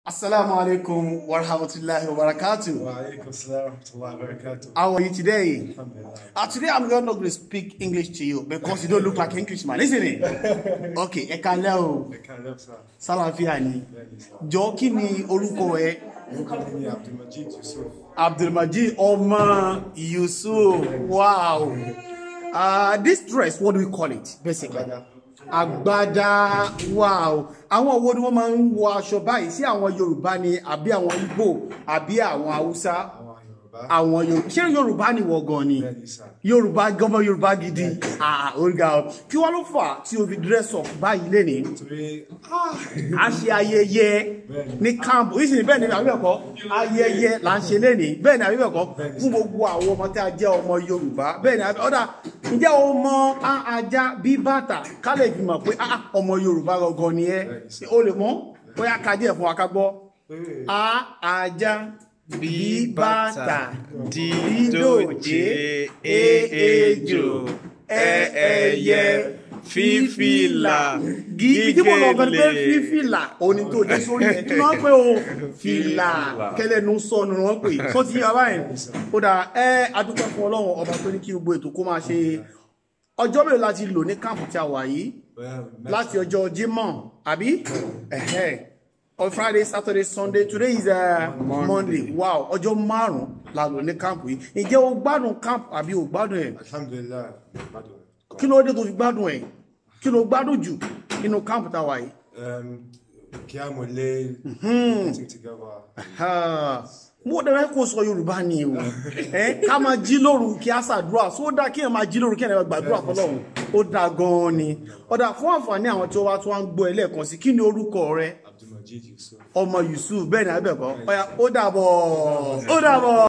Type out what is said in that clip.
Assalamu alaikum wa rahmatullahi wa barakatuh. Waalaikum salam wa rahmatullahi wa barakatuh. How are you today? Alhamdulillah. Uh, today I'm not going to speak English to you because you don't look like Englishman, isn't it? Okay, ẹ kálẹ́ o, Ẹ káalẹ́ sá. sálàáfíà ni. Bẹ́ẹ̀ni sá. Jọ kí ni orúkọ ẹ? Orúkọ mi ni Abdulmajid Yusuf. Abdulmajid ọmọ Yusuf. Wow. Uh, this dress, what do we call it basically? Agbada. Agbada. Wow. Àwọn wo ni wọ́n máa ń wọ aṣọ báyìí sí àwọn Yorùbá ni àbí àwọn Igbo àbí àwọn Haúsá? Àwọn Yorùbá. Àwọn Yorùbá. Ṣé Yorùbá ni wọ gan ni? Bẹ́ẹ̀ni sá. Yorùbá gọmọ Yorùbá gidi. Ah, oríga o. Kí wá ló fà tí o fi dress up báyìí lénìí? Torí a ṣe ayẹyẹ ní camp oríṣiríṣi bẹ́ẹ̀ ni àbí bẹ́ẹ̀ kọ́ ayẹyẹ là ń ṣe lénìí bẹ́ẹ̀ ni àbí bẹ́ẹ̀ kọ́ fún gbogbo àwọn ọmọ tí a jẹ́ ọmọ yorùbá bẹ́ẹ̀ ni àbí ọ̀dà ǹjẹ́ o mọ á ajá bí bàtà ká lè fi mọ̀ pé á ọmọ yorùbá gangan ni ẹ́ o lè mọ̀ bóyá ká díẹ̀ fún wa ká gbọ́ á ajá bí bàtà dídòjé èèjò ẹ̀ẹ̀yẹ fífìlà gígé tí mo lọ bẹ pé fífìlà òní tó dé sórí ẹ kí wọn pé o fìlà kẹlẹnu sọnù wọn pè tó ti yára báyìí ó dà ẹ adúpẹ́ fún ọlọ́run ọba tó ní kí gbogbo ètò kó máa ṣe ọjọ́ mélòó láti lò ní káàpù tí a wà yìí láti ọjọ́ Jímọ̀ àbí ẹ̀hẹ́ on Friday Saturday Sunday today is uh, Monday wow ọjọ́ márùn-ún la lò ní káàpù yìí ǹjẹ́ o gbádùn káàpù àbí o gbádùn ẹ̀ Alhamdulillah. Gbádùn. kí ló dé tó fi gbádùn ẹ̀ kí ló gbádùn jù nínú káàpù tá a wà yìí. Um, Kí a mọ̀ lé everything together. Ah, mo dẹ̀rẹ́ kó sọ yorùbá ni o ẹ ká máa jí lóru kí á ṣàdúrà só dá kí ẹ máa jí lóru kí ẹ máa gbàdúrà fọ́lọ́run ó dá gan-an ni ọ̀dà fún àǹfààní àwọn tí ó wá tó wá ń gbọ́ ẹ lẹ́ẹ̀kan sí kí ni orúkọ rẹ Abdulmajid Yusuf. ọmọ Yusuf bẹ́ẹ̀ ni abẹ́ẹ̀kọ́ ọ̀yà ó dàbọ̀ ó dàbọ̀.